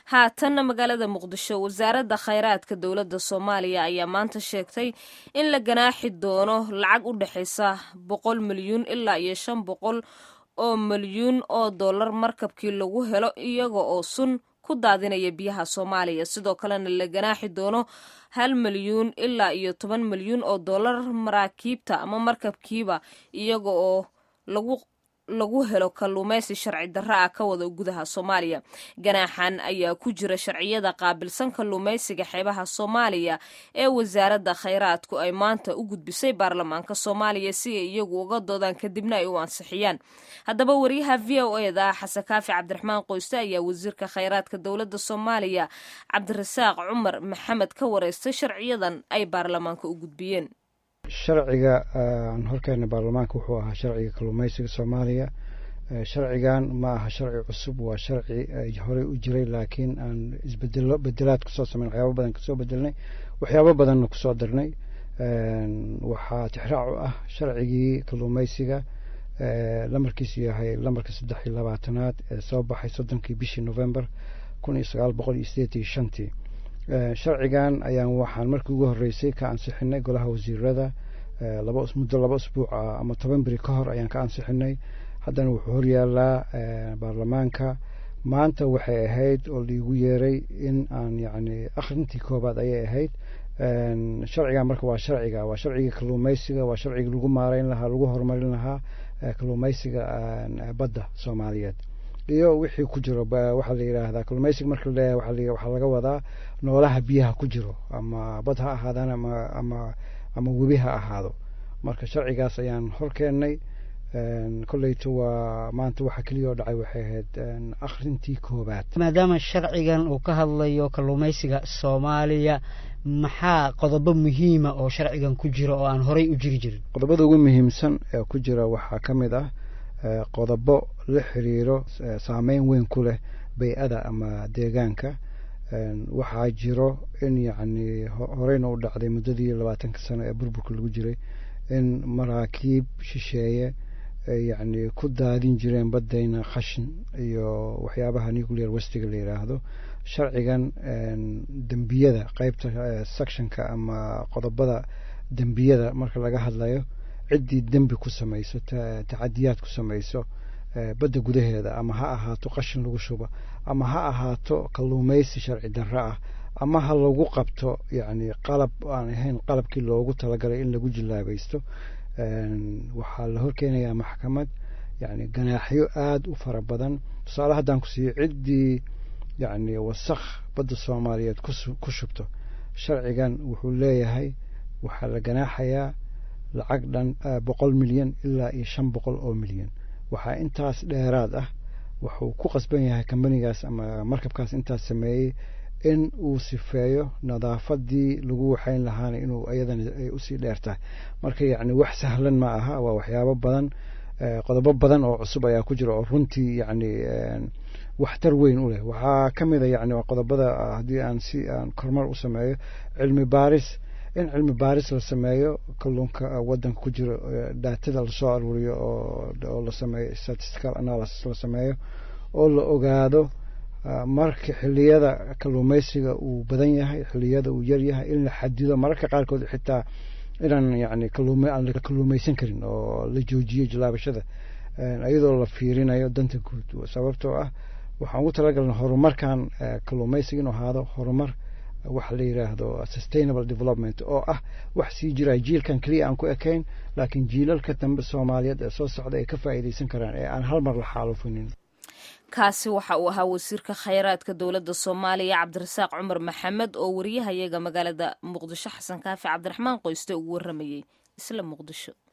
haatanna magaalada muqdisho wasaaradda khayraadka dowladda soomaaliya ayaa maanta sheegtay in la ganaaxi doono lacag u dhexaysa boqol milyuun ilaa iyo shan boqol oo milyuun oo dollar markabkii lagu helo iyaga oo sun ku daadinaya biyaha soomaaliya sidoo kalena la ganaaxi doono hal milyuun ilaa iyo toban milyuun oo dollar maraakiibta ama markabkiiba iyaga oo lagu lagu helo kalluumaysi sharci darro ah ka wada gudaha soomaaliya ganaaxan ayaa ku jira sharciyada qaabilsan kalluumaysiga xeebaha soomaaliya ee wasaaradda khayraadku ay maanta u gudbisay baarlamaanka soomaaliya si ay iyagu uga doodaan kadibna ay u ansixiyaan haddaba wariyaha v o e da xasan kaafi cabdiraxmaan qoyste ayaa wasiirka khayraadka dowladda soomaaliya cabdirasaaq cumar maxamed ka wareystay sharciyadan ay baarlamaanka u gudbiyeen sharciga aan horkeena baarlamaanka wuxuu ahaa sharciga kalluumaysiga soomaaliya sharcigan ma aha sharci cusub waa sharci horey u jiray laakiin aan isbedelo bedelaad kusoo sameyn waxyaaba badan kasoo bedelnay waxyaabo badanna kusoo darnay waxaa tixraac u ah sharcigii kalluumaysiga lamarkiisu yahay lamarka saddex iyo labaatanaad ee soo baxay soddonkii bishii november kun iyo sagaal boqol iyo sideed iyo shantii sharcigan ayaan waxaan markii ugu horreysay ka ansixinay golaha wasiirada laba muddo laba usbuuc ah ama toban beri ka hor ayaan ka ansixinay haddana wuxuu horyaalaa baarlamaanka maanta waxay ahayd oo laigu yeeray in aan yacni akhrintii koobaad ayay ahayd sharcigan marka waa sharciga waa sharciga kalluumaysiga waa sharciga lagu maareyn lahaa lagu horumarin lahaa kalluumaysiga badda soomaaliyeed iyo wixii ku jiro waxaa la yidhaahdaa kalluumaysiga marka laleeyahay waxaa laga wadaa noolaha biyaha ku jiro ama bad ha ahaadaan ama ama ama webi ha ahaado marka sharcigaas ayaan hor keennay kolleyto waa maanta waxa keliya oo dhacay waxay ahayd akhrintii koobaad maadaama sharcigan uu ka hadlayo kalluumaysiga soomaaliya maxaa qodobo muhiima oo sharcigan ku jira oo aan horey u jiri jirin qodobada ugu muhiimsan ee ku jira waxaa ka mid ah qodobo la xiriiro saameyn weyn ku leh bay-ada ama deegaanka waxaa jiro in yacni horeyna u dhacday muddadii labaatanka sano ee burburka lagu jiray in maraakiib shisheeye yacni ku daadin jireen baddayna khashin iyo waxyaabaha nuclear westiga la yidhaahdo sharcigan dembiyada qeybta sectionka ama qodobada dembiyada marka laga hadlayo ciddii dembi ku samayso tacadiyaad ku samayso badda gudaheeda ama ha ahaato qashin lagu shubo ama ha ahaato kalluumaysi sharci darro ah ama ha lagu qabto yacni qalab aan ahayn qalabkii loogu talagalay in lagu jillaabaysto waxaa la horkeenayaa maxkamad yacni ganaaxyo aada u fara badan tusaale haddaan ku siiyo ciddii yacni wasakh badda soomaaliyeed ku shubto sharcigan wuxuu leeyahay waxaa la ganaaxayaa lacag dhan boqol milyan ilaa iyo shan boqol oo milyan waxaa intaas dheeraad ah wuxuu ku qasban yahay kambanigaas ama markabkaas intaas sameeyey in uu sifeeyo nadaafadii lagu waxayn lahaana inuu iyadana ay usii dheertahay marka yacni wax sahlan ma aha waa waxyaabo badan qodobo badan oo cusub ayaa ku jira oo runtii yacni waxtar weyn u leh waxaa ka mid a yacni qodobada haddii aan si aan kormar u sameeyo cilmi baaris in cilmi baaris la sameeyo kalluunka waddanka ku jiro daatada lasoo aruuriyo oo la sameeyo statistical analysis la sameeyo oo la ogaado marka xiliyada kalluumaysiga uu badan yahay xiliyada uu yar yahay in la xadido mararka qaarkood xitaa inaan yani aan la kalluumaysan karin oo la joojiyo jilaabashada iyadoo la fiirinayo danta guud sababtoo ah waxaan ugu talagalna horumarkan kalluumaysiga inuu ahaado horumar waxa la yidhaahdo sustainable development oo ah wax sii jira jiilkan keliya aan ku ekayn laakiin jiilalka dambe soomaaliyeed ee soo socda ay ka faa'iidaysan karaan ee aan hal mar la xaalufinin kaasi waxa uu ahaa wasiirka khayraadka dowladda soomaaliya cabdirasaaq cumar maxamed oo wariyahayaga magaalada muqdisho xasan kaafi cabdiraxmaan qoyste ugu warramayey isla muqdisho